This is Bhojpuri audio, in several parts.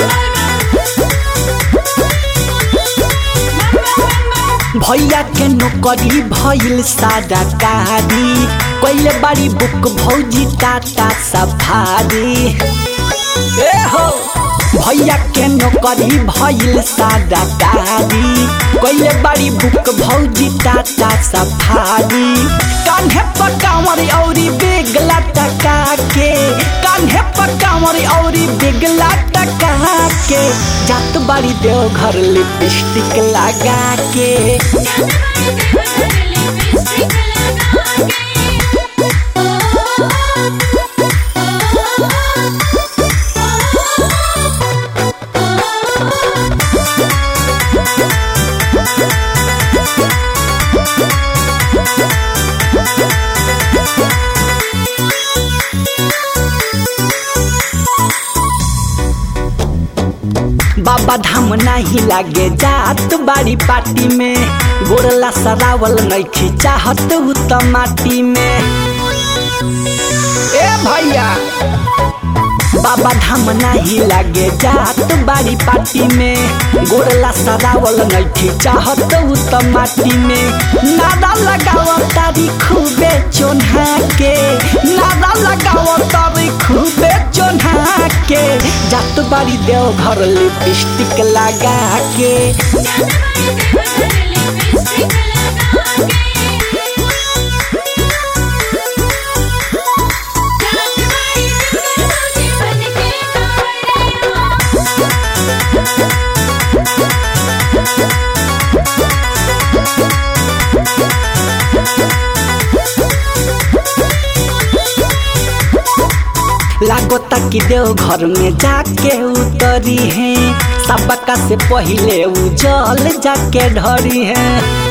भैया के नौकरी भइल सारा कारी कैले बारी बुक भौजी टाटा सफारी ए हो भैया के नौकरी भइल सारा कारी कैले बारी बुक भौजी टाटा सफारी कान्हे पर कांवर औरी बेगला टका के कान्हे पर कांवर औरी बेगला टका के जात बारी देव घर लिपस्टिक लगा के बाबा धाम नहीं लागे जात बाड़ी पार्टी में गोरला सरावल नहीं खिंचाहत उ त माटी में ए भैया बाबा धाम नहीं लागे जात बाड़ी पार्टी में गोरला सरावल नहीं खिंचाहत उ त माटी में नादा लगाव तारी खूबे चोन्हा के नादा लगाव तारी खूबे चोन्हा के जात बाड़ी देव घर लिपस्टिक लगा के लागोता कि देव घर में जाके उतरी है सबका से पहले उ जल जाके ढरी है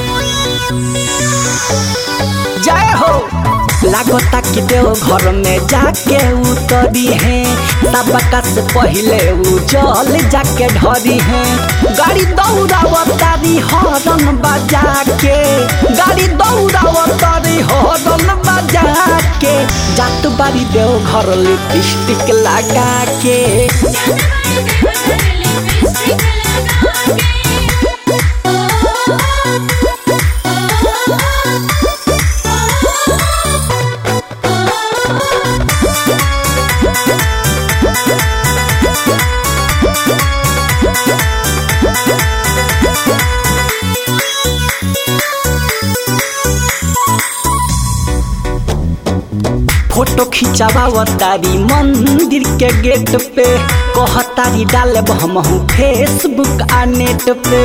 जय हो लागोता कि देव घर में जाके उतरी है सबका से पहले उ जल जाके ढरी है गाड़ी दौड़ावतारी हॉर्न बजा के गाड़ी दौड़ावतारी हॉर्न बजा के जात बारी देव घर लिपस्टिक लगा के फोटो खिंचावतारी मंदिर के गेट पे कहतारी डाले हमहू फेसबुक आ नेट पे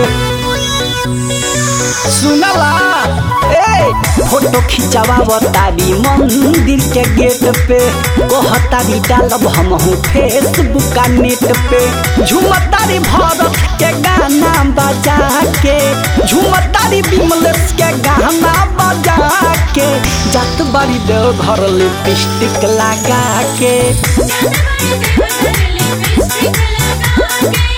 सुनला ए फोटो खिंचावतारी मंदिर के गेट पे कहतारी डालब हमहू फेसबुक आ नेट पे झुमतारी भरत के गाना बजा के झुमतारी विमलेश के गाना बजा के जात बारी देव घर लिपस्टिक लगा के लिपस्टिक लगा के